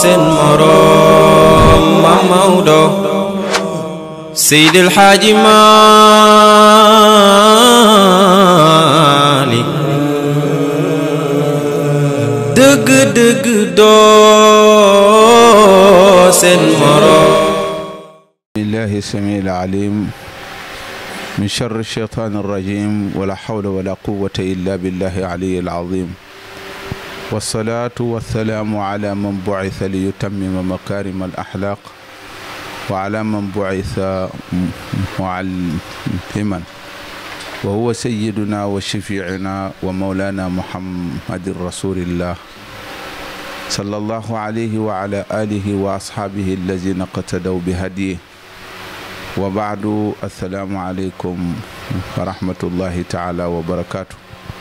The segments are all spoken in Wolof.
seen moroom ma Maodo Seydil Xaaji Maalik dëgg dëgg doo seen moroom بالله السميع العليم من شر الشيطان الرجيم ولا حول ولا قوة إلا بالله العلي العظيم والصلاة والسلام على من بعث ليتمم مكارم الأخلاق وعلى من بعث معلما وهو سيدنا وشفيعنا ومولانا محمد رسول الله صلى الله عليه وعلى آله وأصحابه الذين اقتدوا بهديه wa baadu assalaamu aleykum wa rahmatullahi taala wa barakaatu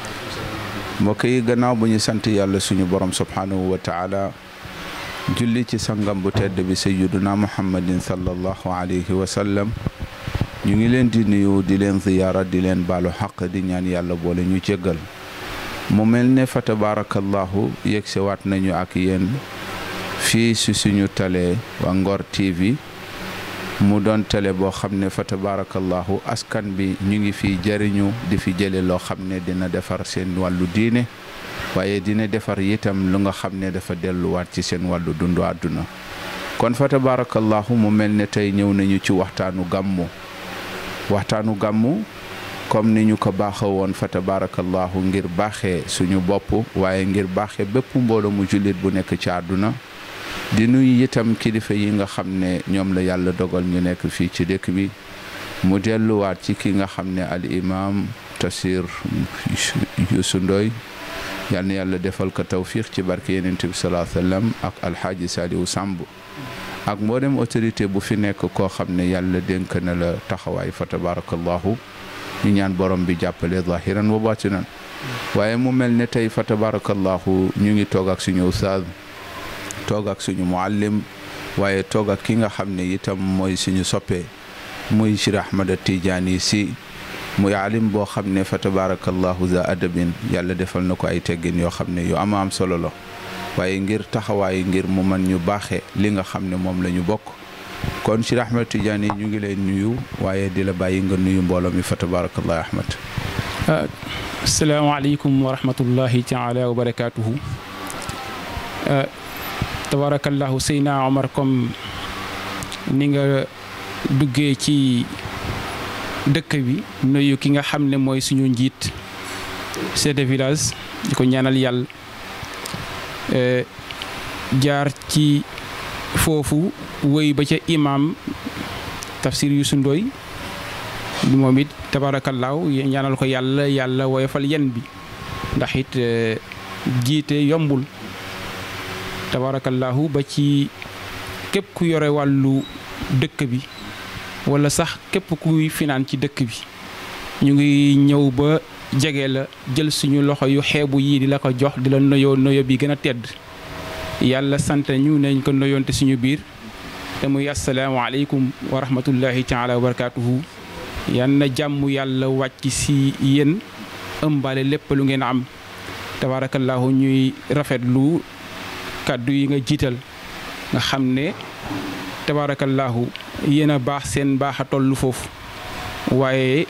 mbokk yi gannaaw bu ñu sant yàlla suñu borom subhaanahu wa taala julli ci sangam bu tedd bi sayyiduna muhammadin sallallahu alayhi wa sallam ñu ngi leen di nuyu di leen ziyaara di leen baalu xaq di ñaan yàlla boole ñu jéggal mu mel ne fa tabaarakallahu yegsewaat nañu ak yéen fii si suñu télé wa Ngor TV mu doon télé boo xam ne fa tabaarakallahu askan bi ñu ngi fi jëriñu di fi jële loo xam ne dina defar seen wàllu diine waaye dina defar itam lu nga xam ne dafa delluwaat ci seen wàllu dundu àdduna kon fa tabaarakallahu mu mel ne tey ñëw nañu ci waxtaanu gàmmu waxtaanu gàmmu comme ni ñu ko baaxa woon fa tabaarakallahu ngir baaxee suñu bopp waaye ngir baaxee bépp mbooloo mu jullit bu nekk ci àdduna di nuyu itam kilifa yi nga xam ne ñoom la yàlla dogal ñu nekk fii ci dëkk bi mu delluwaat ci ki nga xam ne al imam Tafsir Youssou Ndoye yal na yàlla defal ko tawfiq ci barke Yonent bi salaa sallam ak alxaaji Saliou Samb ak mboolem autorité bu fi nekk koo xam ne yàlla dénk na la taxawaay fa tabarakallahu ñu ñaan borom bi jàppale zahiran wa batinan waaye mu mel ne tey fa tabarakallahu ñu ngi toog ak suñu ustaaz toog ak suñu muallim waaye toog ak ki nga xam ne itam mooy suñu soppee muy Cheikh Ahmada Tidiane si muy alim boo xam ne fa tabarakallahu za adabin yàlla defal na ko ay teggin yoo xam ne yu ama am solo la waaye ngir taxawaay ngir mu mën ñu baaxee li nga xam ne moom la ñu bokk kon Cheikh Ahmada Tidiane ñu ngi leen nuyu waaye di la bàyyi nga nuyu mbooloo mi fa tabarakallahu Ahmad asalaamaaleykum wa rahmatullahi taala wa barakaatuhu tabarakallahu Seyna Omar comme ni nga duggee ci dëkk bi nuyu ki nga xam ne mooy suñu njiit chef de village di ko ñaanal yàlla jaar ci foofu wéy ba ca imam Tafsir Youssou Ndoye moom it tabarakallahu ñaanal ko yàlla yàlla woyofal yen bi ndax it jiite yombul tabarakallahu ba ci képp ku yore wàllu dëkk bi wala sax képp kuy finaan ci dëkk bi ñu ngi ñëw ba jege la jël suñu loxo yu xeebu yii di la ko jox di la noyoo noyo bi gën a tedd yàlla sant ñu nañ ko noyoonte suñu biir te muy asalaamaaleykum wa rahmatullahi taala wa barakaatuhu yan na jàmm yàlla wàcc si yéen ëmbale lépp lu ngeen am tabarakallahu ñuy rafetlu kàddu yi nga jiital nga xam ne tabaarakallaahu yéen a baax seen baax a toll foofu waaye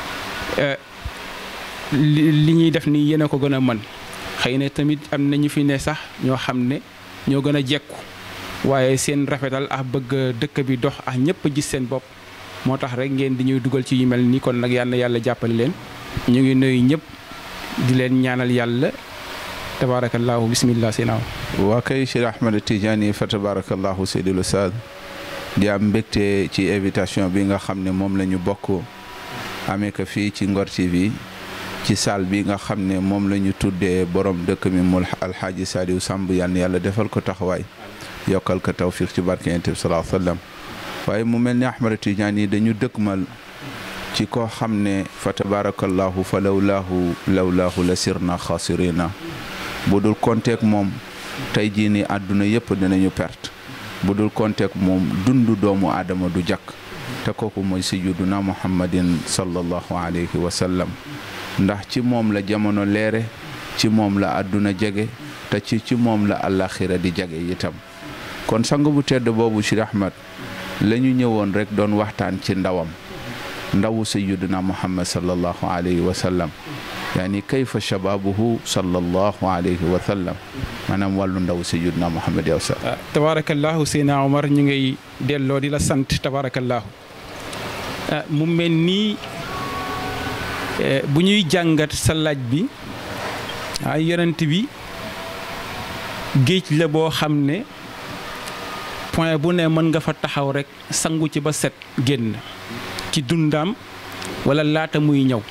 li ñuy def nii yéen a ko gën a mën xëy na tamit am na ñu fi ne sax ñoo xam ne ñoo gën a jekku waaye seen rafetal ak bëgg dëkk bi dox ak ñëpp gis seen bopp moo tax rek ngeen di ñuy dugal ci yu mel nii kon nag yal na yàlla jàppale leen ñu ngi nuyu ñëpp di leen ñaanal yàlla tabarakallahu bismillah seenaaw waa kay Cheikh Ahmed Tidiane fa tabarakallahu seydil ustaad di am mbégte ci invitation bi nga xam ne moom la ñu bokk amee ko fii ci Ngor TV ci salle bi nga xam ne moom la ñu tuddee borom dëkk mi mul alxaaji Saliou Samb yal na yàlla defal ko taxawaay yokkal ko tawfiq ci barke Yonent bi sallallahu alayhi wa sallam waaye mu mel ni Ahmed Tidiane yi dañu dëkkmal ci koo xam ne fa tabarakallahu fa lawlaahu lawlaahu la sirna xaasirina bu dul konteek moom tey jii ni àdduna yëpp dinañu perte bu dul konteek moom dundu doomu aadama du jakk te kooku mooy sayyiduna muhammadin sallallahu alayhi wa sallam ndax ci moom la jamono leere ci moom la àdduna jege te ci ci moom la àllaaxira di jege itam kon sang bu tedd boobu Cheikh Ahmad la ñu ñëwoon rek doon waxtaan ci ndawam ndawu sayyiduna muhammad sallallahu alayhi wa sallam yaani kayfa shababuhu sallallahu alayhi wa sallam maanaam wàllu ndawu sayyiduna muhammad yow sa tabaarakallaahu Seydina Omar ñu ngay delloo di la sant tabaarakallaahu mu mel nii bu ñuy jàngat sa laaj bi ay yonent bi géej la boo xam ne point bu ne mën nga fa taxaw rekk sangu ci ba set génn ci dundaam walla laata muy ñëw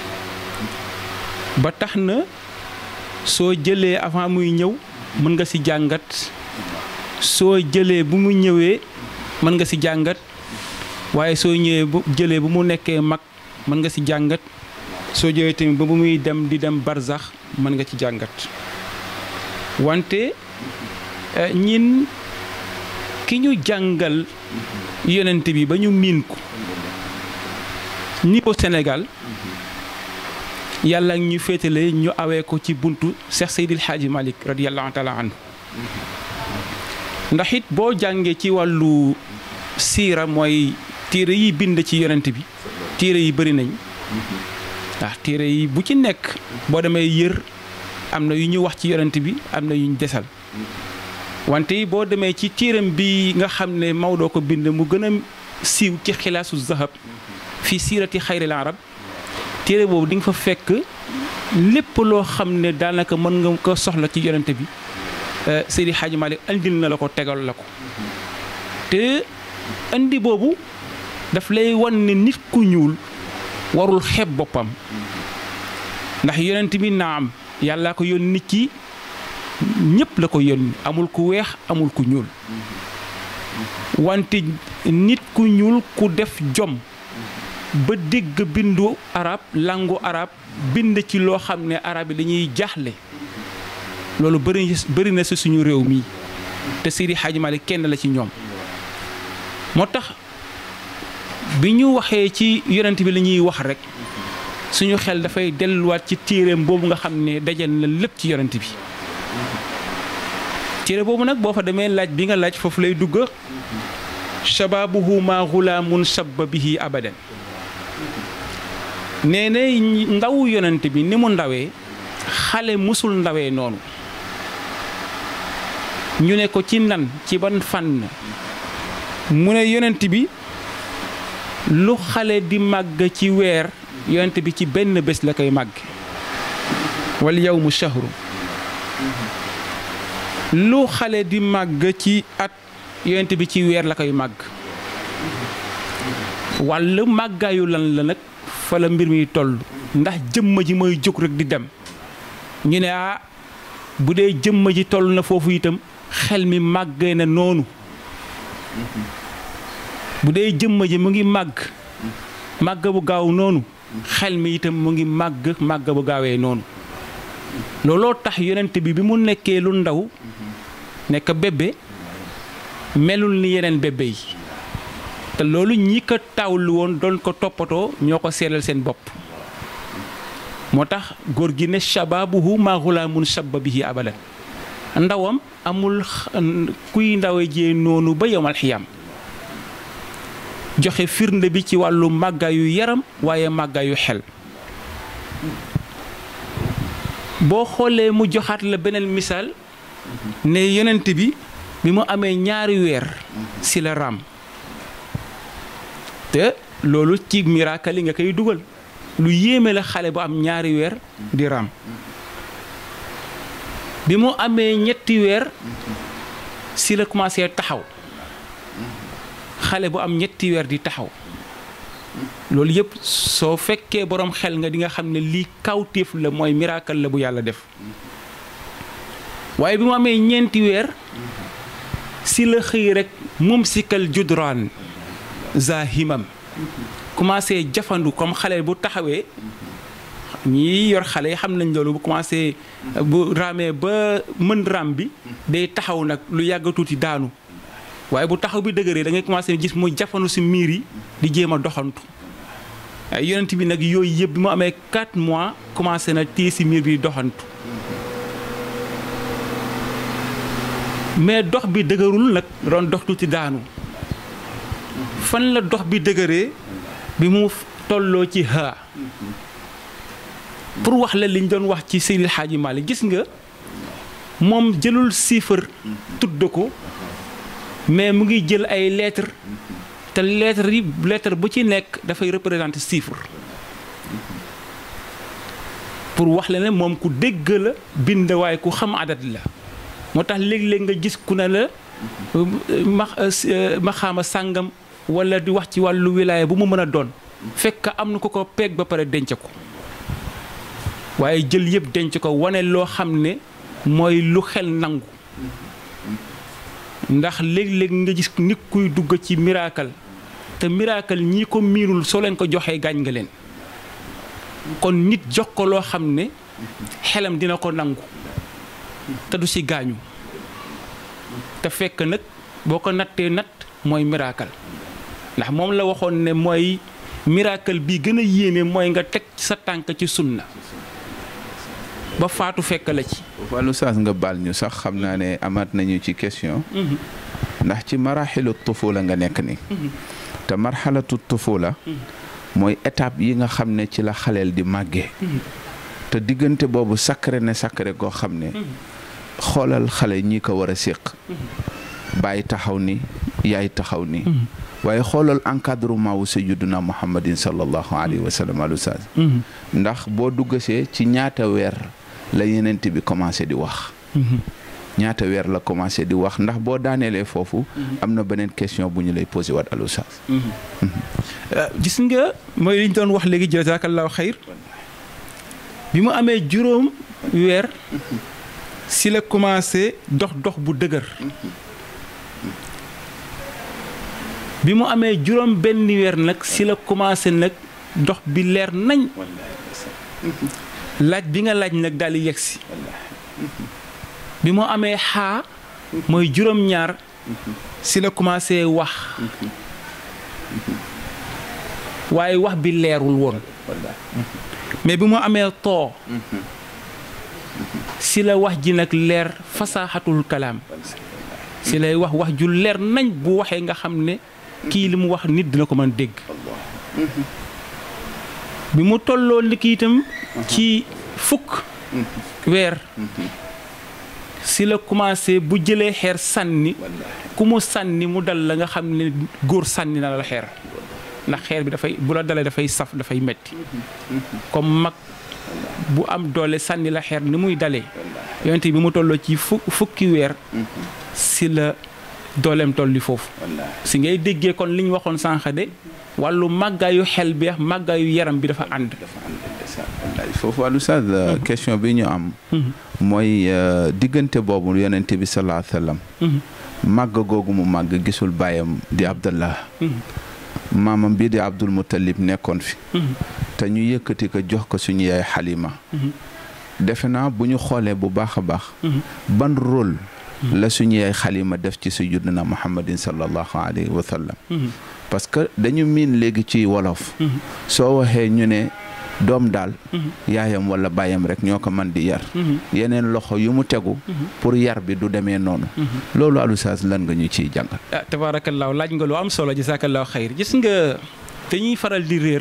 ba tax na soo jëlee avant muy ñëw mën nga ci jàngat soo jëlee bu mu ñëwee mën nga ci jàngat waaye soo ñëwee bu jëlee bu mu nekkee mag mën nga ci jàngat soo jëlee tamit ba bu muy dem di dem barzax mën nga ci jàngat wante ñin ki ñu jàngal yonent bi ba ñu miin ko niveau Sénégal yàlla ñu féetale ñu awee ko ci buntu Cheikh Seydil Hadji Malick radiyallahu taala anhu ndax it boo jàngee ci wàllu siira mooy téere yi bind ci yonent bi téere yi bëri nañ ndax téere yi bu ci nekk boo demee yër am na yu ñu wax ci yonent bi am na yu ñu desal wante boo demee ci téeram bi nga xam ne Maodo ko bind mu gën a siiw ci xilaasu zahab fii siirati xayril arab téere boobu di nga fa fekk lépp loo xam ne daanaka mën nga ko soxla ci yonent bi Seydi Hadji Malick andil na la ko tegal la ko te andi boobu daf lay wan ne nit ku ñuul warul xeeb boppam ndax yonent bi naam yàllaa ko yónni ci ñëpp la ko yónni amul ku weex amul ku ñuul wante nit ku ñuul ku def jom ba dégg bindu arab langu arab bind ci loo xam ne arab yi dañuy jaaxle loolu bëri bëri na si suñu réew mi te Seydi Hadji Malick kenn la ci ñoom moo tax bi ñu waxee ci yonent bi la ñuy wax rek suñu xel dafay delluwaat ci téereem boobu nga xam ne dajal na lépp ci yonent bi téere boobu nag boo fa demee laaj bi nga laaj foofu lay dugg shababuhu ma xulaamun shabba bihi abadan nee na ndaw yonent bi ni mu ndawee xale musul ndawee noonu ñu ne ko ci nan ci ban fànn mu ne yonent bi lu xale di màgg ci weer yonent bi ci benn bés la koy màgg wal yawmu shahru lu xale di màgg ci at yonent bi ci weer la koy màgg wàll màggaayu lan la nag fa la mbir mi toll ndax jëmma ji mooy jóg rek di dem ñu ne ah bu dee jëmma ji toll na foofu itam xel mi màggee na noonu bu dee jëmma ji mu ngi màgg màgg bu gaaw noonu xel mi itam mu ngi màgg màgg bu gaawee noonu looloo tax yonent bi bi mu nekkee lu ndaw nekk bébé melul ni yeneen bébé yi te loolu ñi ko taawlu woon doon ko toppatoo ñoo ko seeral seen bopp moo tax góor gi ne shababuhu ma xulaamun shabba bihi abadan ndawam amul kuy ndawe jee noonu ba yowmal xiyam joxe firnde bi ci wàllu màggaayu yaram waaye màggaayu xel boo xoolee mu joxaat la beneen misaal ne yonent bi bi mu amee ñaari weer ci la raam te loolu ci miracle yi nga koy dugal lu yéeme la xale bu am ñaari weer di raam bi mu amee ñetti weer ci la commencé taxaw xale bu am ñetti weer di taxaw loolu yëpp soo fekkee boroom xel nga di nga xam ne lii kawtéef la mooy miracle la bu yàlla def waaye bi mu amee ñeenti weer ci la xëy rek moom sikal judraan za himam commencé jafandu comme xale bu taxawee ñi yor xale yi xam nañ loolu bu commencé bu raamee ba mën raam bi day taxaw nag lu yàgg tuuti daanu waaye bu taxaw bi dëgëree da ngay commencé gis muy jafandu ci miir yi di jéem a doxantu ay yonent bi nag yooyu yëpp bi mu amee 4 mois commencé na téye ci miir bi doxantu mais dox bi dëgërul nag doon dox tuuti daanu fan la dox bi dëgëree bi mu tolloo ci ha pour wax la liñ doon wax ci Seydil Hadji Malick gis nga moom jëlul chiffre tudd ko mais mu ngi jël ay lettres te lettres yi lettre bu ci nekk dafay représenter chiffre pour wax la ne moom ku dégg la bind waaye ku xam adat la moo tax léeg-léeg nga gis ku ne la ma maxaama sàngam wala di wax ci wàllu wilaaya bu mu mën a doon fekk am na ko ko peeg ba pare denc ko waaye jël yëpp denc ko wane loo xam ne mooy lu xel nangu ndax léeg-léeg nga gis nit kuy dugg ci miracle te miracle ñii ko miinul soo leen ko joxee gaañ nga leen kon nit jox ko loo xam ne xelam dina ko nangu te du ci gaañu te fekk nag boo ko nattee natt mooy miracle ndax moom la waxoon ne mooy miracle bi gën a yéeme mooy nga teg sa tànk ci sunna ba faatu fekk la ci wàllu saas nga baal ñu sax xam naa ne amaat nañu ci question ndax ci maraxilu tufula nga nekk ni te marxalatu tufula mooy étape yi nga xam ne ci la xaleel di màggee te diggante boobu sacré ne sacré koo xam ne xoolal xale ñi ko war a séq bàyyi taxaw ni yaay taxaw ni waaye xoolal encadrement wu sayyiduna muhammadin sallallahu alayhi wa sallam alu saas ndax boo duggasee ci ñaata weer la yenent bi commencé di wax ñaata weer la commencé di wax ndax boo daaneelee foofu am na beneen question bu ñu lay posé waat alu saas gis nga mooy li ñu doon wax léegi jazakallahu xayr bi mu amee juróom weer si la commencé dox dox bu dëgër bi mu amee juróom benn weer nag si la commencé nag dox bi leer nañ laaj bi nga laaj nag daal di yegsi bi mu amee xaa mooy juróom ñaar si la commencé wax waaye wax bi leerul woon mais bi mu amee too si la wax ji nag leer fasaaxatul kalaam si lay wax wax ju leer nañ bu waxee nga xam ne kii li mu wax nit dina ko mën dégg bi mu tolloo ndiki itam ci fukk weer si la commencé bu jëlee xeer sànni ku mu sànni mu dal la nga xam ne góor sànni na la xeer ndax xeer bi dafay bu la dalee dafay saf dafay metti comme mag bu am doole sànni la xeer ni muy dalee yonent bi mu tolloo ci fu fukki weer si la dooleem tolli foofu si ngay déggee kon li ñu waxoon sànq de wàllu màggaayu xel bi ak màggaayu yaram bi dafa ànd foofu wàllu saas question bi ñu am mooy diggante boobu yonent bi salaa sallam màgg googu mu màgg gisul bàyyam di abdallah maamam bii di abdul muttalib nekkoon fi te ñu yëkkati ko jox ko suñu yaay xalima defe naa bu ñu xoolee bu baax a baax ban rôle la suñu yaay xalima def ci sayyidina muhammadin sallallahu alayhi wa sallam parce que dañu miin léegi ci wolof soo waxee ñu ne doom daal yaayam wala bàyyam rek ñoo ko mën di yar yeneen loxo yu mu tegu pour yar bi du demee noonu loolu alusaas lan nga ñu ciy jàngal ah tabaarakallaahu laaj nga lu am solo jazaakallaahu xayr gis nga dañuy faral di réer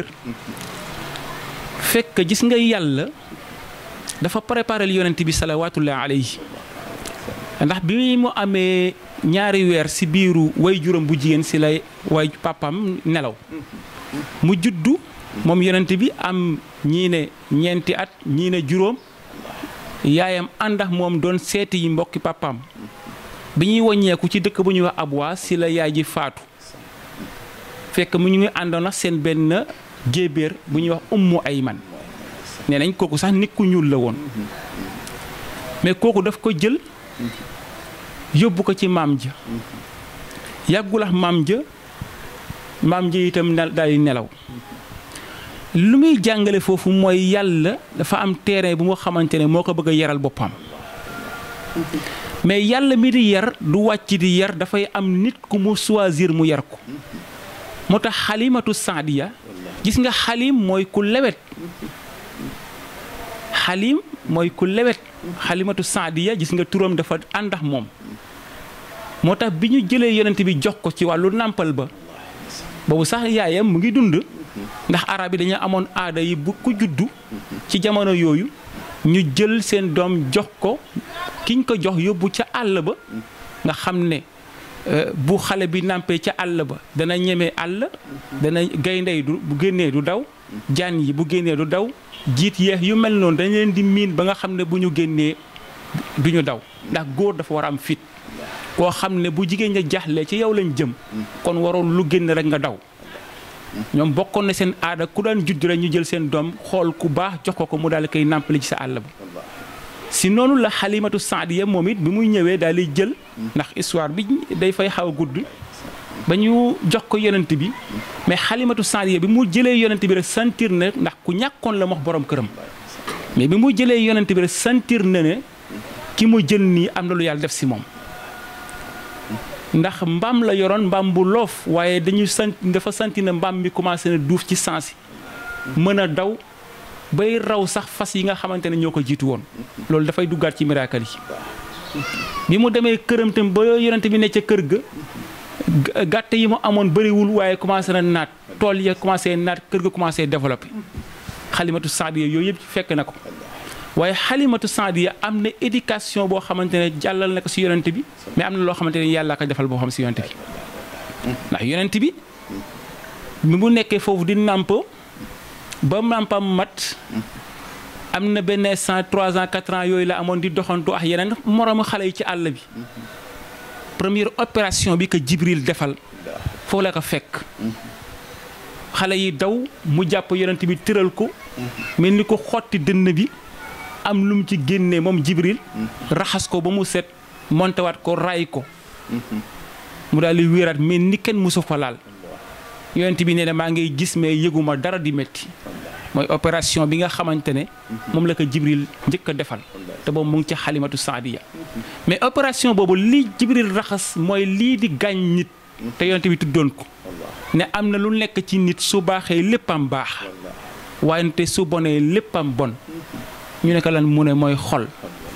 fekk gis nga yàlla dafa préparé yonent bi salawaatullahi alayhi ndax bi mu amee ñaari weer si biiru way juróom bu jigéen si lay way papam nelaw mu juddu moom yonent bi am ñii ne ñeenti at ñii ne juróom yaayam ànd ak moom doon seeti yi mbokki papaam bi ñuy waññeeku ci dëkk bu ñuy wax Abwa si la yaay ji faatu fekk mu ñu ngi àndoon ak seen benn géebéer bu ñuy wax ummu ayman nee nañ kooku sax nit ku ñuul la woon mais kooku daf ko jël yóbbu ko ci maam ja yàggul ak maam ja maam ja itam daal di nelaw lu muy jàngale foofu mooy yàlla dafa am terrain bu nga xamante ne moo ko bëgg a yaral boppam mais yàlla mi di yar du wàcc di yar dafay am nit ku mu choisir mu yar ko moo tax xalimatu saadiya gis nga xalim mooy ku lewet xalim mooy ku lewet xalimatu saadiya gis nga turam dafa ànd ak moom moo tax bi ñu jëlee yonent bi jox ko ci wàllu nàmpal ba boobu sax yaayam mu ngi dund ndax arab yi dañu amoon aada yi bu ku juddu ci jamono yooyu ñu jël seen doom jox ko kiñ ko jox yóbbu ca àll ba nga xam ne bu xale bi nàmpee ca àll ba dana ñeme àll dana gayndey du bu génnee du daw jaan yi bu génnee du daw jiit yeex yu mel noonu dañ leen di miin ba nga xam ne bu ñu génnee du ñu daw ndax góor dafa war a am fit koo xam ne bu jigéen ña jaaxlee ci yow lañ jëm kon waroon lu génn rek nga daw ñoom bokkoon na seen aada ku daan judd rek ñu jël seen doom xool ku baax jox ko ko mu daal di koy nàmpali ci sa àll ba si noonu la xalimatu saadiya moom it bi muy ñëwee daal di jël ndax histoire bi day fay xaw a gudd ba ñu jox ko yonent bi mais xalimatu saadiya bi mu jëlee yonent bi rek sentir na ndax ku ñàkkoon la wax borom këram mais bi mu jëlee yonent bi rek sentir na ne ki mu jël nii am na lu yàlla def si moom ndax mbaam la yoroon mbaam bu loof waaye dañuy sant dafa santi na mbaam mi commencé na duuf ci sens yi mën a daw bay raw sax fas yi nga xamante ne ñoo ko jiitu woon loolu dafay duggaat ci miracle yi bi mu demee këram tam ba yonent bi ne ca kër ga gàtt yi mu amoon bëriwul waaye commencé na naat tool ya commencé naat kër ga commencé développé xalimatu saadiya yooyu yëpp fekk na ko waaye xalimatu saadiya am na éducation boo xamante ne jàllal na ko si yonent bi mais am na loo xamante ne yàlla ko defal boo xam si yonent bi ndax yonent bi mi mu nekkee foofu di nàmp ba nàmpam mat am na benn cent trois ans quatre ans yooyu la amoon di doxantu ak yeneen moroomu xale yi ci àll bi première opération bi ko Jibril defal foofu la ko fekk xale yi daw mu jàpp yonent bi tëral ko mel ni ko xotti dënn bi am lu mu ci génnee moom Jibril raxas ko ba mu set montewaat ko raay ko mu daal di wéeraat mais ni kenn musu fa laal yonent bi nee na maa ngi gis mais yëguma dara di métti mooy opération bi nga xamante ne moom la ko Jibril njëkk a defal te boobu mu ngi ci xalimatu saadiya mais opération boobu lii Jibril raxas mooy lii di gaañ nit te yonent bi tuddoon ko ne am na lu nekk ci nit su baaxee léppam baax wante su bonee léppam bon ñu ne ko lan mu ne mooy xol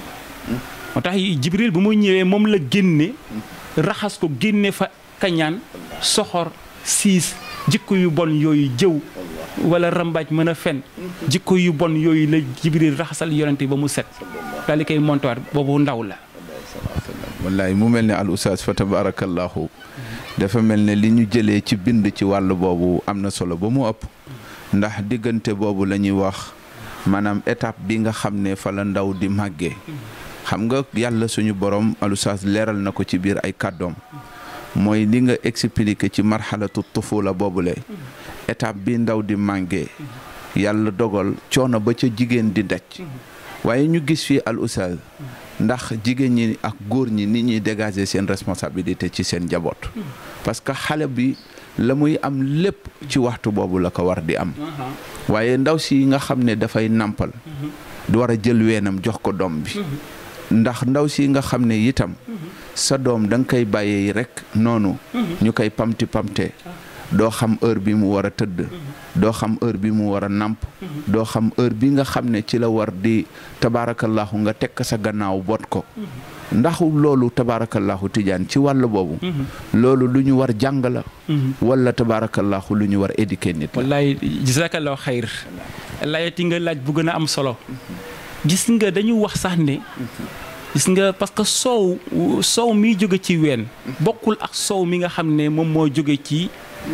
moo tax Jibril bu muy ñëwee moom la génne raxas ko génne fa kañaan soxor siis jikko yu bon yooyu jëw wala rambaaj mën a fen jikko yu bon yooyu la Jibril raxasal yonente ba mu set daal di koy montuwaat boobu ndaw la wallaay mu mel ne al oustaz fa tabarakallahu dafa mel ne li ñu jëlee ci bind ci wàll boobu am na solo ba mu ëpp ndax diggante boobu la ñuy wax maanaam étape bi nga xam ne fa la ndaw di màggee xam nga yàlla suñu borom al oustaz leeral na ko ci biir ay kàddoom mooy li nga expliqué ci marxalatu tufula boobule étape bi ndaw di màggee yàlla dogal coono ba ca jigéen di daj waaye ñu gis fii al oustaz ndax jigéen ñi ak góor ñi ni ñuy dégager seen responsabilité ci seen njaboot parce que xale bi la muy am lépp ci waxtu boobu la ko war di am waaye ndaw si nga xam ne dafay nàmpal du war a jël weenam jox ko doom bi ndax ndaw si nga xam ne itam sa doom da nga koy bàyyee rek noonu ñu koy pamti pamte doo xam heure bi mu war a tëdd doo xam heure bi mu war a nàmp doo xam heure bi nga xam ne ci la war di tabaarakallahu nga tekk sa gannaaw bot ko ndax loolu tabaarakallahu tijaan ci wàll boobu loolu lu ñu war jàng la wala tabaarakallahu lu ñu war éduquer nit la wallaay jazakallahu xayr layati nga laaj bu gën a am solo gis nga dañu wax sax ne gis nga parce que soow soow miy jóge ci ween bokkul ak soow mi nga xam ne moom moo jóge ci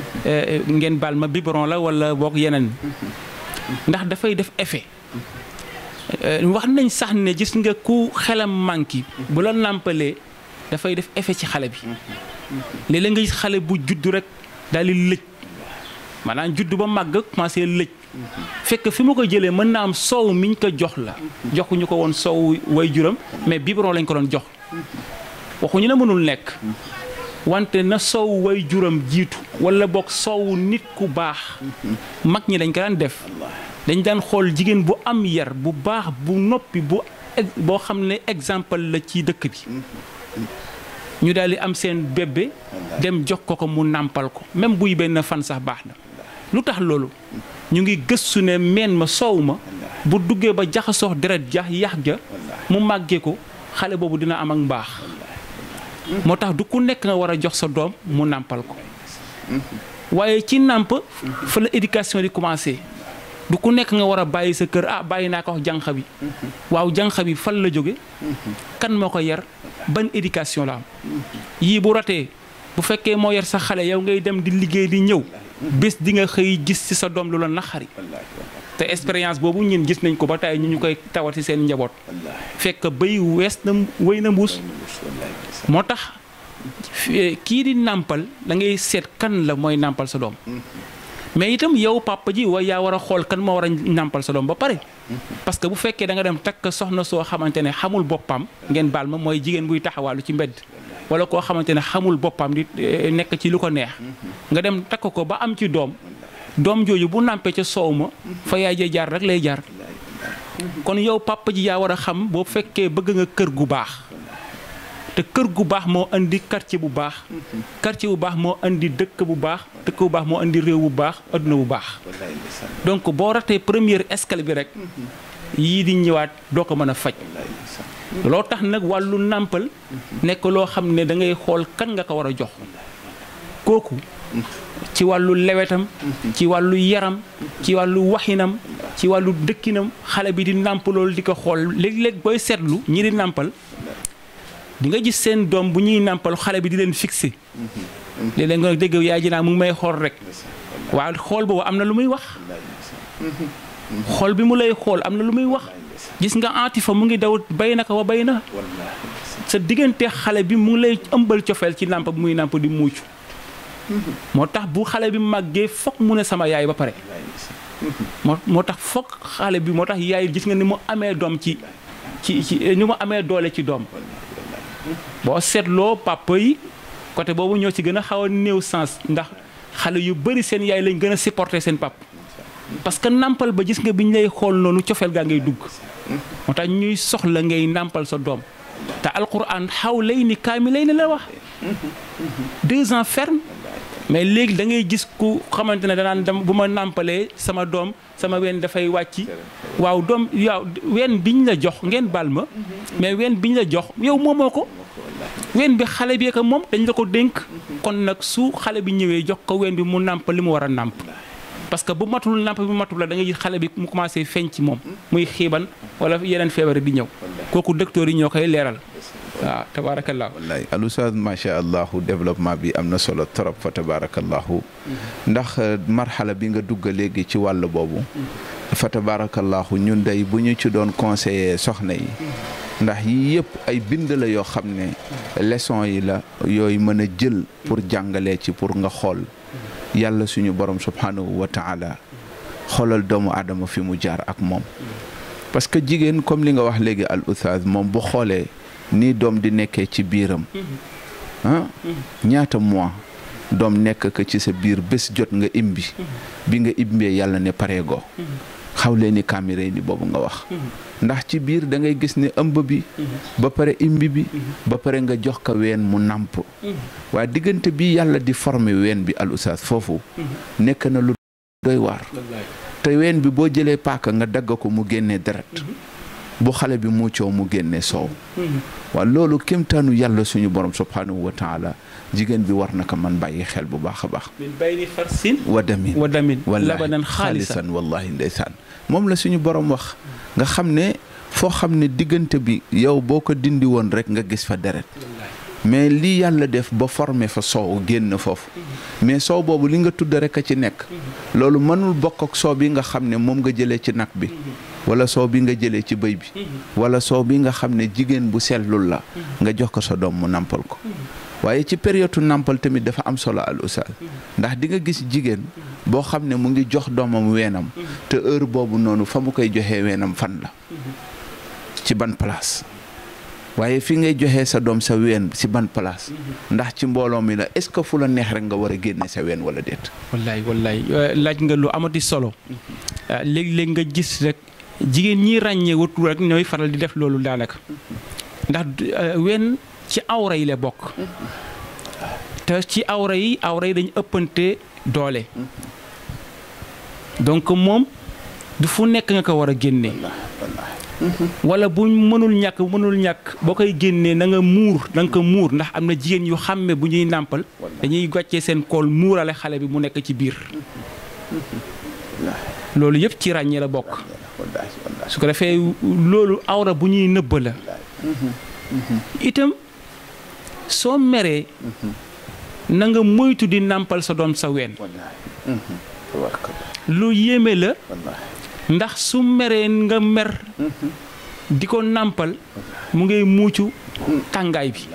ngeen baal ma biberon la wala boog yeneen ndax dafay def effet wax nañ sax ne gis nga ku xelam manqué bu la nàmpalee dafay def effet ci xale bi léeg-léeg nga gis xale bu judd rek daal di lëj maanaam judd ba màgg commencé lëj fekk fi ma ko jëlee mën naa am soow miñ ko jox la joxuñu ko woon soow way juram mais biberon lañ ko doon jox waxuñu ne mënul nekk wante na soow way juram jiitu wala boog soow nit ku baax mag ñi dañ ko daan def dañ daan xool jigéen bu am yar bu baax bu noppi bu boo xam ne exemple la ci dëkk bi ñu daal di am seen bébé dem jox ko ko mu nàmpal ko même buy benn fan sax baax na lu tax loolu ñu ngi gëstu ne meen ma soow ma bu duggee ba jaxasoo deret ja yax ja mu màggee ko xale boobu dina am ak mbaax moo tax du ku nekk nga war a jox sa doom mu nàmpal ko waaye ci nàmp fa la éducation di commencé du ku nekk nga war a bàyyi sa kër ah bàyyi naa ko wax jànq bi waaw jànq bi fan la jóge kan moo ko yar ban éducation la am yii bu ratee bu fekkee moo yar sa xale yow ngay dem di liggéey di ñëw bés di nga xëy gis ci sa doom lu la naxari te expérience boobu ñun gis nañ ko ba tey ñu ñu koy tawati seen njaboot fekk béy wees na wéy na mbuus moo tax kii di nàmpal da ngay seet kan la mooy nàmpal sa doom mais itam yow papa ji wa yaa war a xool kan moo war a nàmpal sa doom ba pare parce que bu fekkee da nga dem takk soxna soo xamante ne xamul boppam ngeen baal ma mooy jigéen buy taxawaalu ci mbedd wala koo xamante ne xamul boppam di nekk ci lu ko neex nga dem takk ko ba am ci doom doom jooju bu nàmpee ca soow ma fa yaay jee jaar rek lay jaar kon yow papa ji yaa war a xam boo fekkee bëgg nga kër gu baax te kër gu baax moo indi quartier bu baax quartier bu baax moo indi dëkk bu baax dëkk bu baax moo indi réew bu baax adduna bu baax donc boo ratee première escale bi rek yii di ñëwaat doo ko mën a faj loo tax nag wàllu nàmpal nekk loo xam ne da ngay xool kan nga ko war a jox kooku ci wàllu lewetam ci wàllu yaram ci wàllu waxinam ci wàllu dëkkinam xale bi di nàmp loolu di ko xool léeg-léeg booy seetlu ñi di nàmpal di nga gis seen doom bu ñuy nàmpal xale bi di leen fixé léeg-léeg nga dégg yaay ji naa mu ngi may xool rek waaye xool boobu am na lu muy wax xool bi mu lay xool am na lu muy wax gis nga atifa mu ngi daw bay na ko wa bay na sa diggante xale bi mu ngi lay ëmbal cofeel ci nàmp bi muy nàmp di muucu moo tax bu xale bi màggee foog mu ne sama yaay ba pare moo moo tax foog xale bi moo tax yaay gis nga ni mu amee doom ci ci ci ni mu amee doole ci doom boo seetloo papa yi côté boobu ñoo ci gën a xaw a néew sens ndax xale yu bëri seen yaay lañ gën a supporter seen pap parce que nàmpal ba gis nga bi ñu lay xool noonu cofeel gaa ngay dugg moo tax ñuy soxla ngay nàmpal sa doom te alquran xaw lay ni kaami lay ni la wax deux ans ferme mais léegi da ngay gis ku xamante ne danaan dem bu ma nàmpalee sama doom sama ween dafay wàcc waaw doom waaw ween biñ la jox ngeen baal ma mais ween biñ la jox yow moomoo ko ween bi xale bi ko moom dañ la ko dénk kon nag su xale bi ñëwee jox ko ween bi mu nàmp li mu war a nàmp parce que bu matul nàmp bi matul la da ngay gis xale bi mu commencé feeñ ci moom muy xiiban wala yeneen feebar di ñëw kooku docteur yi ñoo koy leeral waaw tabaarakallaahu wallaay al oustaz macha allahu développement bi am na solo trop fa tabarakallahu ndax marxala bi nga dugg léegi ci wàll boobu fa tabarakallahu ñun day bu ñu ci doon conseiller soxna yi ndax yii yëpp ay bind la yoo xam ne leçon yi la yooyu mën a jël pour jàngalee ci pour nga xool yàlla suñu borom subhanahu wa taala xoolal doomu aadama fi mu jaar ak moom parce que jigéen comme li nga wax léegi al oustaz moom bu xoolee nii doom di nekkee ci biiram ah ñaata mois doom nekk ko ci sa biir bés jot nga imbi bi nga imbee yàlla ne pareegoo xaw leen ni caméra ni boobu nga wax ndax ci biir da ngay gis ne ëmb bi ba pare imbi bi ba pare nga jox ko ween mu nàmp waaye diggante bi yàlla di former ween bi al oustaz foofu nekk na lu doy waar te ween bi boo jëlee paaka nga dagg ko mu génnee deret bu xale bi muccoo mu génne soow waaw loolu kéemtaanu yàlla suñu borom subhanahu wa taala jigéen bi war na ko man bàyyi xel bu baax a baax min bayni farsin wa damin wa damin wallahi labanan xaalisan xaalisan wallahi ndeysaan moom la suñu borom wax nga xam ne foo xam ne diggante bi yow boo ko dindi woon rek nga gis fa deret mais lii yàlla def ba formé fa soow génn foofu mais soow boobu li nga tudd rek a ci nekk loolu mënul bokk ak soow bi nga xam ne moom nga jëlee ci nag bi wala soow bi nga jëlee ci bëy bi wala soow bi nga xam ne jigéen bu sellul la nga jox ko sa doom mu nampal ko waaye ci période nampal tamit dafa am solo al oustaz ndax di nga gis jigéen boo xam ne mu ngi jox doomam weenam te heure boobu noonu fa mu koy joxee weenam fan la ci ban place waaye fi ngay joxee sa doom sa ween si ban place ndax ci mbooloo mi la est-ce que fu la neex rek nga war a génne sa ween wala déet wallaay wallaay laaj nga lu amati solo léegi-léegi nga gis rek jigéen ñi ràññee wutu rek ñooy faral di def loolu daanaka ndax wenn ci awra yi la bokk te ci awra yi awra yi dañu ëppante doole donc moom du fu nekk nga ko war a génne wala bu mënul ñàkk mënul ñàkk boo koy génnee na nga muur na nga ko muur ndax am na jigéen yu xàmme bu ñuy nàmpal dañuy gàccee seen kool muurale xale bi mu nekk ci biir loolu yëpp ci ràññee la bokk wallaahi wallaahi su ko defee loolu awra bu ñuy nëbb la itam soo meree na nga moytu di nàmpal sa doom sa ween wallaahi tabaarakallah lu yéeme la wallaahi ndax su meree nga mer di ko nàmpal mu ngay muucu tàngaay bi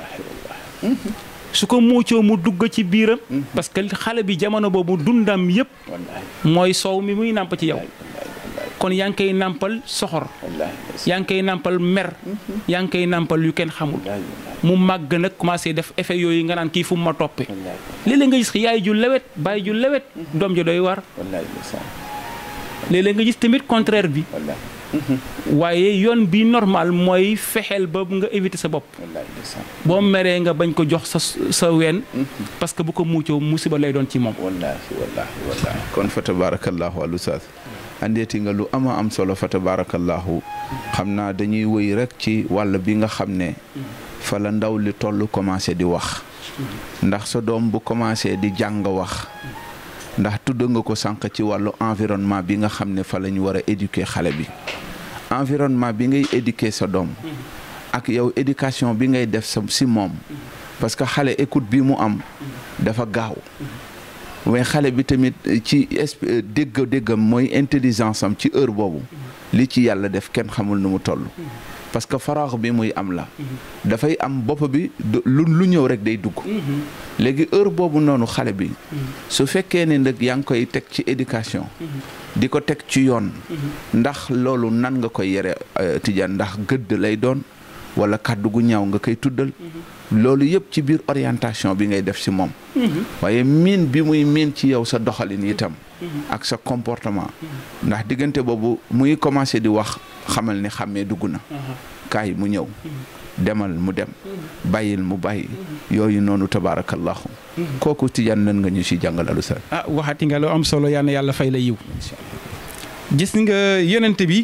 su ko muucoo mu dugg ci biiram parce que xale bi jamono boobu dundam yépp wallaahi mooy soow mi muy nàmp ci yow kon yaa ngi koy nàmpal soxor wallaahi yaa ngi koy nàmpal mer yaa ngi koy nàmpal yu kenn xamul mu màgg nag commencé def effet yooyu nga naan kii fu mu ma toppe léeg-léeg nga gis yaay ju lewet baay ju lewet doom ja doy war wallaahi ndeysaan léeg-léeg nga gis tamit contraire bi wallaahi waaye yoon bi normal mooy fexeel ba nga éviter sa bopp wallaahi ndeysaan boo meree nga bañ ko jox sa sa ween parce que bu ko muccoo musiba lay doon ci moom wallaahi wallaahi wallaahi kon fa tabarakallahu al ustaaz andeeti nga lu ama am solo fa tabarakallahu xam naa dañuy wëy rek ci wàll bi nga xam ne fa la ndaw li toll commencé di wax ndax sa doom bu commencé di jàng wax ndax tudd nga ko sànq ci wàllu environnement bi nga xam ne fa la ñu war a éduquer xale bi environnement bi ngay éduquer sa doom ak yow éducation bi ngay def sa si moom parce que xale écoute bi mu am dafa gaaw mais xale bi tamit ci esp dégg déggam mooy intelligence am ci heure boobu li ci yàlla def kenn xamul nu mu toll parce que faraax bi muy am la dafay am bopp bi du- lu lu ñëw rek day dugg léegi heure boobu noonu xale bi su fekkee ne nag yaa ngi koy teg ci éducation di ko teg ci yoon ndax loolu nan nga koy yere tijaan ndax gëdd lay doon wala kàddu gu ñaaw nga koy tuddal loolu yëpp ci biir orientation bi ngay def ci moom waaye miin bi muy miin ci yow sa doxalin itam ak sa comportement ndax diggante boobu muy commencé di wax xamal ni xàmmee dugg na kaay mu ñëw demal mu dem bàyyil mu bàyyi yooyu noonu tabaarakallahu kooku tijaan nan nga ñu ci jàngal alusa ah waxati nga lu am solo yal na yàlla fay la yiw gis nga yonent bi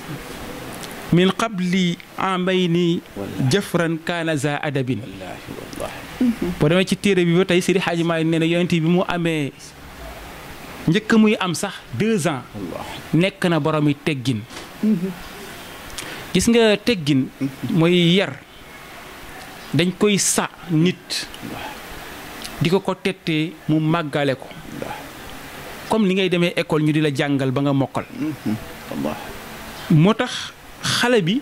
min qabli amayni jëfran kaana za adabin boo demee ci téere bi ba tey Seydi Hadji Maalik nee na yonent bi mu amee njëkk muy am sax deux ans nekk na boromi teggin gis nga teggin mooy yar dañ koy sa nit di ko ko tettee mu màggale ko comme ni ngay demee école ñu di la jàngal ba nga mokkal moo tax xale bi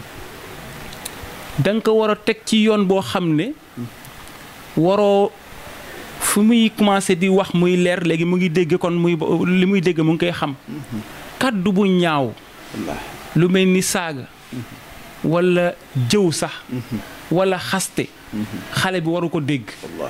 da nga ko war a teg ci yoon boo xam ne waroo fu muy commencé di wax muy leer léegi mu ngi dégg kon muy li muy dégg mu ngi koy xam kaddu bu ñaaw lu mel ni saaga wala jëw sax wala xaste xale bi waru ko dégg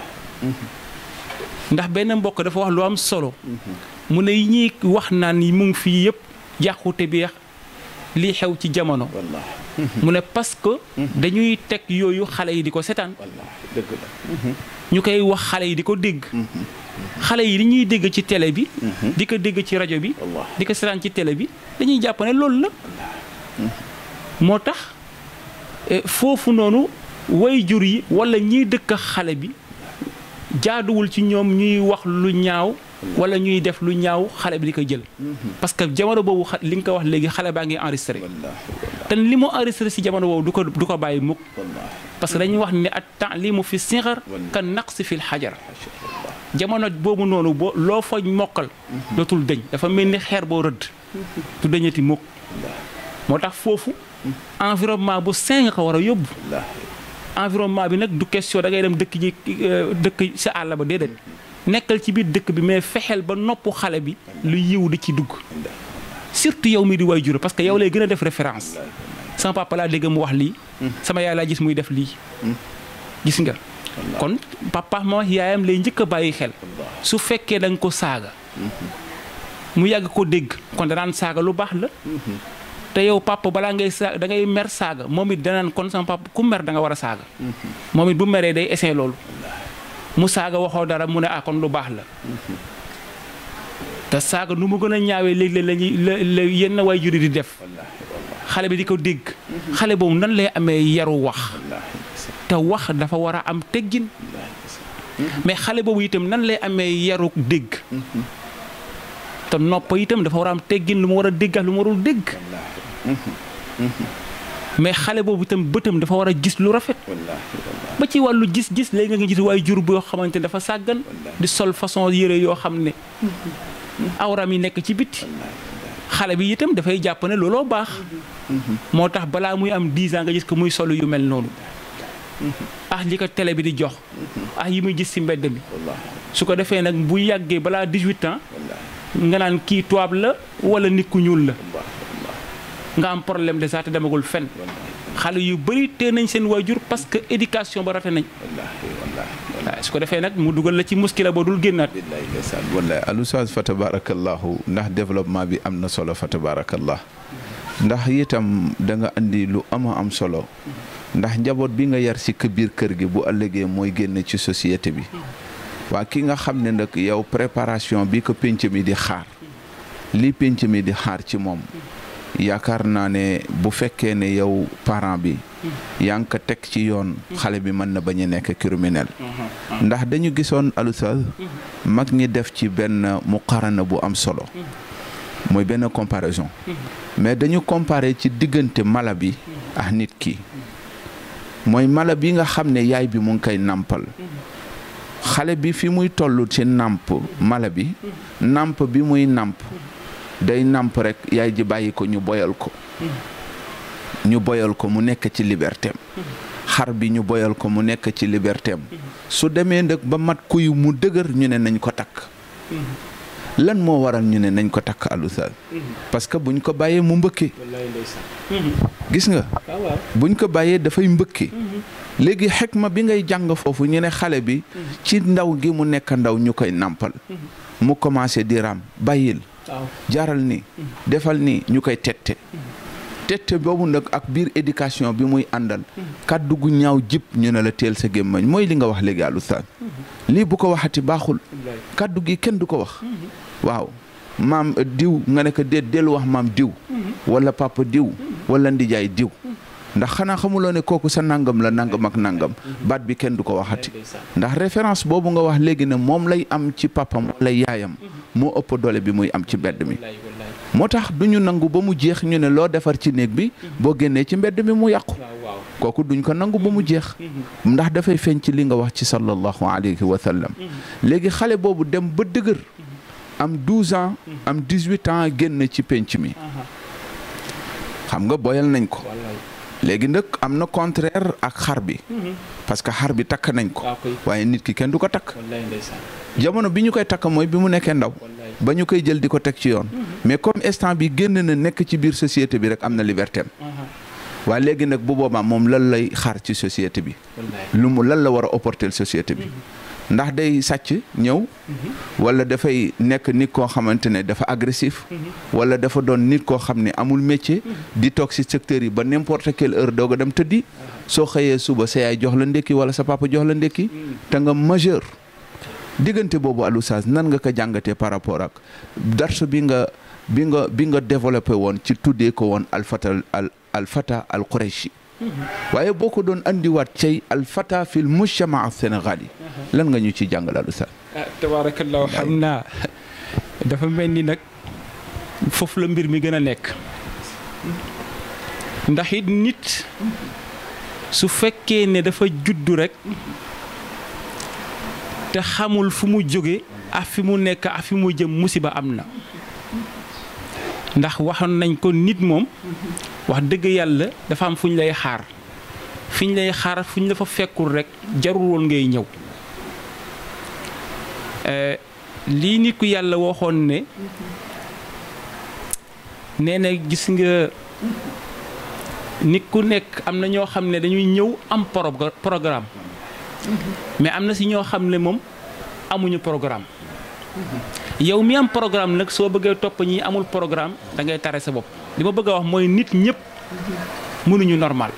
ndax benn mbokk dafa wax lu am solo mu ne yi ñuy wax naan yi mu ngi fii yëpp yàqute bi lii xew ci jamono mu ne parce que dañuy teg yooyu xale yi di ko setaan ñu koy wax xale yi di ko dégg xale yi li ñuy dégg ci télé bi di ko dégg ci rajo bi di ko setaan ci télé bi dañuy jàpp ne loolu la moo tax foofu noonu way jur yi wala ñiy dëkk xale bi jaaduwul ci ñoom ñuy wax lu ñaaw wala ñuy def lu ñaaw xale bi di ko jël parce que jamono boobu li nga ko wax léegi xale baa ngi enregistré te li mu enregistré si jamono boobu du ko du ko bàyyi mukk parce que dañuy wax ne at taalimu fi sixar kan naqsi fil xajar jamono boobu noonu boo loo fa mokkal dootul dëñ dafa mel ni xeer boo rëdd du dëñati mukk moo tax foofu environnement bu sain nga ko war a yóbbu environnement bi nag du question da ngay dem dëkk ji dëkk sa àll ba déedéet nekkal ci biir dëkk bi mais fexeel ba nopp xale bi lu yiw di ci dugg surtout yow mi di way jur parce que yow lay gën a def référence sama papa laa dégg mu wax lii sama yaay laa gis muy def lii gis nga kon papa ma yaayam lay njëkk a bàyyi xel su fekkee da nga ko saaga mu yàgg ko dégg kon danaan saaga lu baax la te yow papa balaa ngay saaga da ngay mer saaga moom it danaan kon sama papa ku mer da nga war a saaga moom it bu meree day essayer loolu mu saaga waxoo dara mu ne ah kon lu baax la te saaga nu mu gën a ñaawee léeg-léeg lañuy la yenn way juri di def xale bi di ko dégg xale boobu nan lay amee yaru wax te wax dafa war a am teggin mais xale boobu itam nan lay amee yaru dégg te nopp itam dafa war a am teggin lu mu war a dégg ak lu mu warul dégg mais xale boobu itam bëtam dafa war a gis lu rafet ba ci wàllu gis-gis léegi nga gis waaye jur boo xamante ne dafa sàggan di sol façon yére yoo xam ne awram yi nekk ci biti xale bi itam dafay jàpp ne looloo baax moo tax balaa muy am 10 ans nga gis ko muy solu yu mel noonu ah li ko télé bi di jox ah yi muy gis ci mbedd mi su ko defee nag bu yàggee balaa 18 ans nga naan kii tubaab la wala nit ku ñuul la nga am problème de ça te demagul fen xale yu bëri tee nañ seen waajur parce que éducation ba rafet nañ waaw su ko defee nag mu dugal la ci muskila boo dul génnaat wallaay ndeysaan wallaay alustaas fa tabarakallahu ndax développement bi am na solo fa tabarakallah ndax itam da nga andi lu ama am solo ndax njaboot bi nga yar si kë biir kër gi bu ëllëgee mooy génn ci société bi waa ki nga xam ne nag yow préparation bi ko pénc mi di xaar li pénc mi di xaar ci moom yaakaar naa ne bu fekkee ne yow parent bi yaa ngi ko teg ci yoon xale bi mën na bañ a nekk criminel ndax dañu gisoon alusal mag ñi def ci benn muqarana bu am solo mooy benn comparaison mais dañu comparer ci diggante mala bi ak nit ki mooy mala bi nga xam ne yaay bi mu ngi koy nàmpal xale bi fi muy toll ci nàmp mala bi nàmp bi muy nàmp day nàmp rek yaay ji bàyyi ko ñu boyal ko ñu boyal ko mu nekk ci libertéem xar bi ñu boyal ko mu nekk ci libertéem su demee nag ba mat kuy mu dëgër ñu ne nañ ko takk lan moo waral ñu ne nañ ko takk alusal parce que buñ ko bàyyee mu mbëkke gis nga buñ ko bàyyee dafay mbëkke léegi xekma bi ngay jàng foofu ñu ne xale bi ci ndaw gi mu nekk ndaw ñu koy nàmpal mu commencé di raam bàyyil jaaral ni defal ni ñu koy tette tette boobu nag ak biir éducation bi muy àndal kàddu gu ñaaw jib ñu ne la teel sa gémmañ mooy li nga wax léegi alustaan lii bu ko waxati baaxul kàddu gi kenn du ko wax waaw maam diw nga ne ko déet dellu wax maam diw wala papa diw wala ndijaay diw ndax xanaa xamuloo ne kooku sa nangam la nangam ak nangam baat bi kenn du ko waxati ndax référence boobu nga wax léegi ne moom lay am ci papam wala yaayam moo ëpp doole bi muy am ci mbedd mi moo tax du ñu nangu ba mu jeex ñu ne loo defar ci néeg bi boo génnee ci mbedd mi mu yàqu kooku duñ ko nangu ba mu jeex ndax dafay feeñ ci li nga wax ci sallallahu alayhi wa sallam léegi xale boobu dem ba dëgër am 12 ans am 18 ans génn ci penc mi xam nga boyal nañ ko léegi nag am na contraire ak xar bi parce que xar bi takk nañ ko waaye nit ki kenn du ko takk jamono bi ñu koy takk mooy bi mu nekkee ndaw ba ñu koy jël di ko teg ci yoon mais comme instant bi génn na nekk ci biir société bi rek am na liberté waaye léegi nag bu boobaa moom lan lay xaar ci société bi lu mu lan la war a apporter société bi ndax day sàcc ñëw wala dafay nekk nit koo xamante ne dafa agressif wala dafa doon nit koo xam ne amul métier di toog ci secteur yi ba n'importe quelle heure doog a dem tëddi soo xëyee suba sa yaay jox la ndékki wala sa papa jox la ndékki te nga majeur diggante boobu alusaas nan nga ko jàngatee par rapport ak darsu bi nga bi nga bi nga développé woon ci tuddee ko woon alfata al alfata al qurayshi waaye boo ko doon andiwaat cay alfata fil mujtama sénégal yi lan nga ñu ci jàngal alusaas ah tabaarakallaahu xam naa dafa mel ni nag foofu la mbir mi gën a nekk ndax it nit su fekkee ne dafa juddu rek te xamul fu mu jóge ak fi mu nekk ak fi mu jëm musiba am na ndax waxoon nañ ko nit moom wax dëgg yàlla dafa am fu ñu lay xaar fi ñu lay xaar fu ñu la fa fekkul rek jarul woon ngay ñëw lii nit ku yàlla waxoon ne nee na gis nga nit ku nekk am na ñoo xam ne dañuy ñëw am programme mais am na si ñoo xam ne moom amuñu programme yow mi am programme nag soo bëggee topp ñi amul programme da ngay tare sa bopp li ma bëgg a wax mooy nit ñëpp mënuñu normal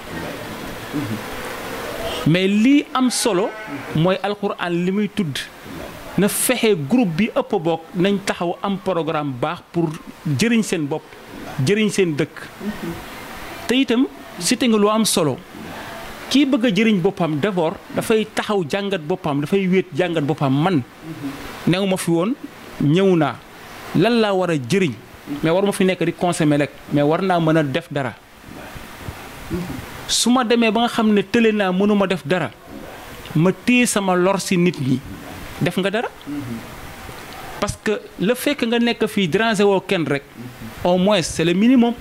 mais lii am solo mooy alxuraan li muy tudd na fexe groupe bi ëpp bokk nañ taxaw am programme baax pour jëriñ seen bopp jëriñ seen dëkk te itam cité nga lu am solo kii bëgg a jëriñ boppam d'abord dafay taxaw jàngat boppam dafay wéet jàngat boppam man new ma fi woon ñëw naa lan laa war a jëriñ mais war ma fi nekk di consommer rek mais war naa mën a def dara su ma demee ba nga xam ne tële naa mënuma def dara ma téye sama lor si nit ñi def nga dara parce que le fait que nga nekk fii déranger woo kenn rek au moins c'est le minimum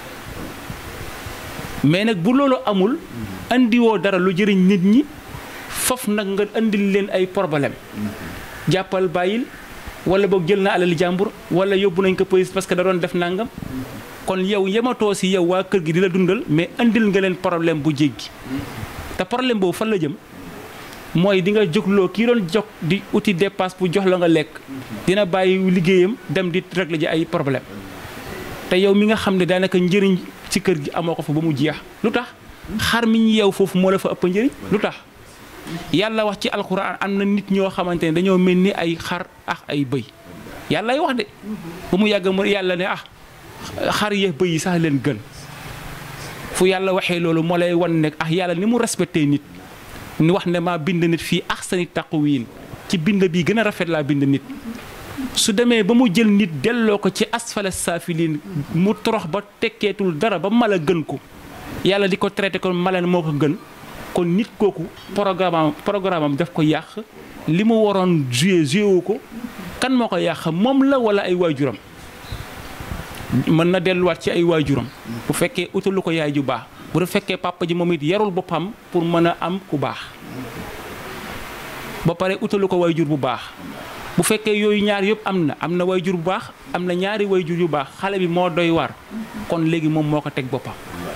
mais nag bu loolu amul andiwoo dara lu jëriñ nit ñi foofu nag nga andil leen ay problème jàppal bàyyil wala boog jël na alali jàmbur wala yóbbu nañ ko police parce que da doon def nangam kon yow yematoo si yow waa kër gi di la dundal mais andil nga leen problème bu jéggi te problème boobu fan la jëm mooy di nga jógloo kii doon jox di uti dépasse bu jox la nga lekk dina bàyyi liggéeyam dem di régler ji ay problème te yow mi nga xam ne daanaka njëriñ ci kër gi amoo ko fa ba mu jeex lu tax xar mi ñu yeew foofu moo la fa ëpp njëriñ lu tax yàlla wax ci alxuraan am na nit ñoo xamante ne dañoo mel ni ay xar ak ay bëy yàllay wax de ba mu yàgg mu yàlla ne ah xar yeex bëy yi sax leen gën fu yàlla waxee loolu moo lay wan nekk ah yàlla ni mu respecté nit ni wax ne maa bind nit fii ahsani taqwiin ci bind bi gën a rafet laa bind nit su demee ba mu jël nit delloo ko ci asfala saafiliin mu torox ba tekkeetul dara ba mala gën ko yàlla di ko traité ko mala moo ko gën kon nit kooku programme am programme am daf ko yàq li mu waroon joué joué wu ko kan moo ko yàq moom la wala ay waajuram mën na delluwaat ci ay waajuram bu fekkee utalu ko yaay ju baax bu fekkee papa ji moom it yarul boppam pour mën a am ku baax ba pare utalu ko waajur bu baax bu fekkee yooyu ñaar yëpp am na am na waajur bu baax am na ñaari waajur yu baax xale bi moo doy war kon léegi moom moo ko teg boppam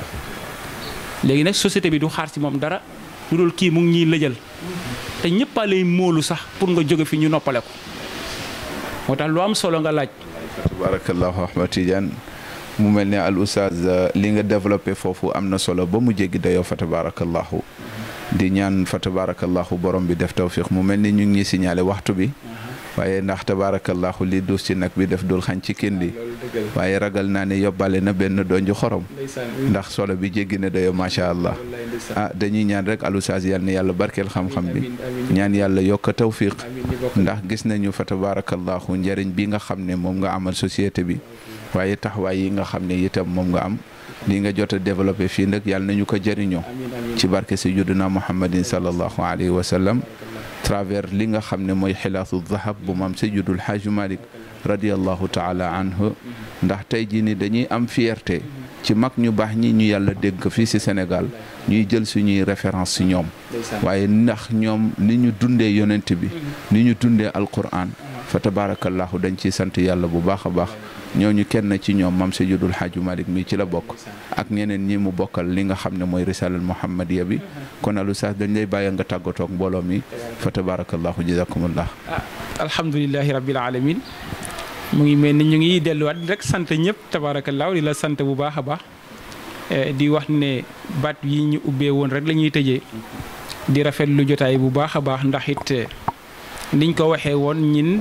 léegi nag société bi du xaar ci moom dara lu dul kii mu ngi ñuy lëjal te ñëpp a lay móolu sax pour nga jóge fi ñu noppale ko moo tax lu am solo nga laaj. tabarakallahu Ahmad Tidiane mu mel ne al oustaz li nga développé foofu am na solo ba mu jéggi dayoo fa tabarakallahu di ñaan fa tabarakallahu borom bi def tawfiq mu mel ni ñu ngi ñuy signalé waxtu bi waaye ndax tabarakallahu li duus ci nag bi def dul xañ ci kin li waaye ragal naa ne yóbbaale na benn donju xorom ndax solo bi jéggi na dayoo macha allah ah dañuy ñaan rek al oustaz yal na yàlla barkeel xam-xam bi ñaan yàlla yokk tawfiq ndax gis nañu fa tabarakallahu njëriñ bi nga xam ne moom nga amal société bi waaye taxawaay yi nga xam ne itam moom nga am li nga jot a développé fii nag yàlla nañu ko jëriñoo ci barke sayyidina muhammadin sallallahu alayhi wa sallam travers li nga xam ne mooy xilaasu zahab bu maam sayyidul xaaju malik radiallahu taala anhu ndax tey jii ni dañuy am fierté ci mag ñu baax ñi ñu yàlla dégg fii ci Sénégal ñuy jël suñuy référence ci ñoom waaye ndax ñoom ni ñu dundee yonent bi ni ñu dundee alquran fa tabarakallahu dañ ciy sant yàlla bu baax a baax ñooñu kenn ci ñoom mam Seydul Xaaju Malik mii ci la bokk ak ñeneen ñi mu bokkal li nga xam ne mooy risalal muhammadiya bi kon alu sax dañ lay bàyyi nga tàggatoog mbooloo mi fa tabarakallahu jazakumullah alhamdulilahi rabbil alamin mu ngi mel ni ñu ngi delluwaat rek sant ñëpp tabarakallahu di la sant bu baax a baax di wax ne baat yi ñu ubbee woon rek la ñuy tëjee di rafet lu jotaay bu baax a baax ndax it niñ ko waxee woon ñin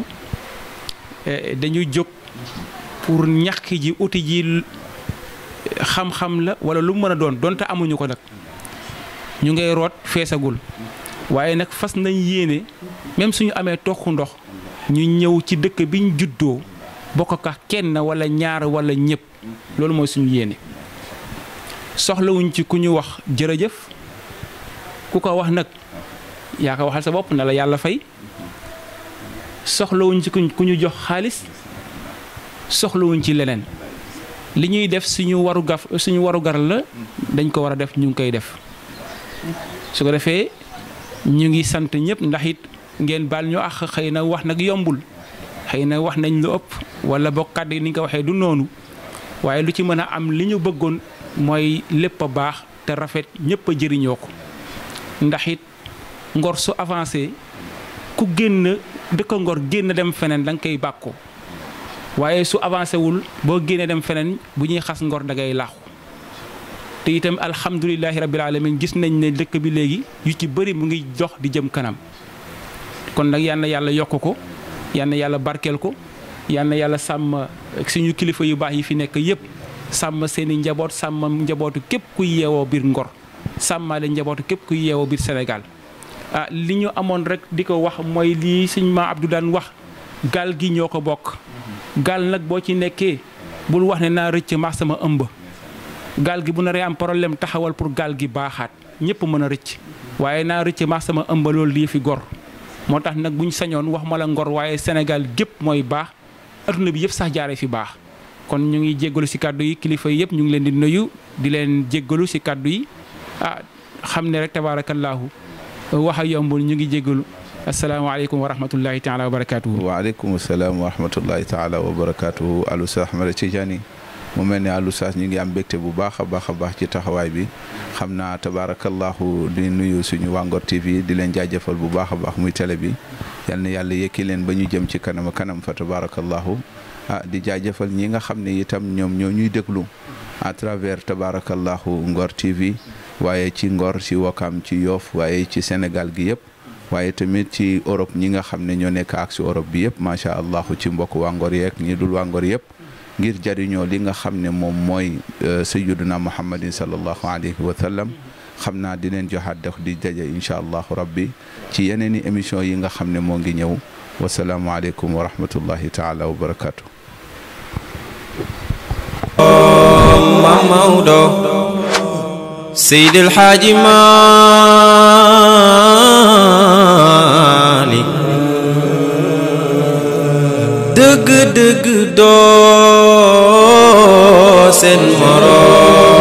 dañu jóg pour ñàkk ji uti ji xam-xam la wala lu mën a doon donte amuñu ko nag ñu ngay root feesagul waaye nag fas nañ yéene même suñu amee toxu ndox ñu ñëw ci dëkk bi ñu juddoo bokk ka kenn wala ñaar wala ñëpp loolu mooy suñu yéene soxlawuñ ci ku ñu wax jërëjëf ku ko wax nag yaa ko waxal sa bopp na la yàlla fay soxlawuñ ci ku ñu jox xaalis soxlawuñ ci leneen li ñuy def suñu waru gaf suñu waru gar la dañ ko war a def ñu ngi koy def su ko defee ñu ngi sant ñëpp ndax it ngeen baal ñu ax xëy na wax nag yombul xëy na wax nañ lu ëpp wala bokk kàddu ni nga ko waxee du noonu waaye lu ci mën a am li ñu bëggoon mooy lépp a baax te rafet ñëpp a jëriñoo ko ndax it ngor su avancé ku génn dëkk ngor génn dem feneen da nga koy bàkkoo waaye su avancé wul boo génnee dem feneen bu ñuy xas ngor da ngay laaxu te itam alhamdulilahi rabbil alamin gis nañ ne dëkk bi léegi yu ci bëri mu ngi dox di jëm kanam kon nag yal na yàlla yokk ko yal na yàlla barkeel ko yal na yàlla sàmm suñu kilifa yu baax yi fi nekk yëpp sàmm seeni njaboot sàmm njabootu képp kuy yeewoo biir Ngor sàmmaale njabootu képp kuy yeewoo biir Sénégal ah li ñu amoon rek di ko wax mooy lii suñ ma Abdou daan wax gaal gi ñoo ko bokk gaal nag boo ci nekkee bul wax ne naa rëcc maax sama ëmb gaal gi bu naree am problème taxawal pour gaal gi baaxaat ñëpp mën a rëcc waaye naa rëcc maax sama ëmb loolu lii fi gor moo tax nag bu ñu sañoon wax ma la Ngor waaye Sénégal gépp mooy baax adduna bi yëpp sax jaaree fi baax kon ñu ngi jéggalu ci kàddu yi kilifa yi yëpp ñu ngi leen di nuyu di leen jéggalu ci kàddu yi ah xam ne rek tabaarakallaahu wax a yombul ñu ngi jéggalu asalaamaaleykum wa rahmatullahi taala wa barakaatuhu. waaleykum salaam wa rahmatullahi taala wa barakaatuhu Alou Sass Ahmed Tidiane mu mel ne Alou Sass ñu ngi am mbégte bu baax a baax a baax ci taxawaay bi xam naa tabaarakallahu di nuyu suñu waa Ngor TV di leen jaajëfal bu baax a baax muy télé bi yal na yàlla yëkki leen ba ñu jëm ci kanam kanam fa tabaarakallahu ah di jaajëfal ñi nga xam ne itam ñoom ñoo ñuy déglu à travers tabaarakallahu Ngor TV waaye ci Ngor ci Wakam ci Yoff waaye ci Sénégal gi yëpp. waaye tamit ci Europe ñi nga xam ne ñoo nekk ak si Europe bi yëpp macha allah ci mbokk waa Ngor yeeg ñi dul waa Ngor yëpp ngir jariñoo li nga xam ne moom mooy sayyiduna muhammadin sallallahu alayhi wa sallam xam naa di leen joxaat dox di daje incha allahu rabbi ci yeneen i émission yi nga xam ne moo ngi ñëw wasalaamualeykum wa rahmatullahi taala wa barakaatu. Mam Maodo Seydil Xaaji Maalik dëgg dëgg doo seen moroom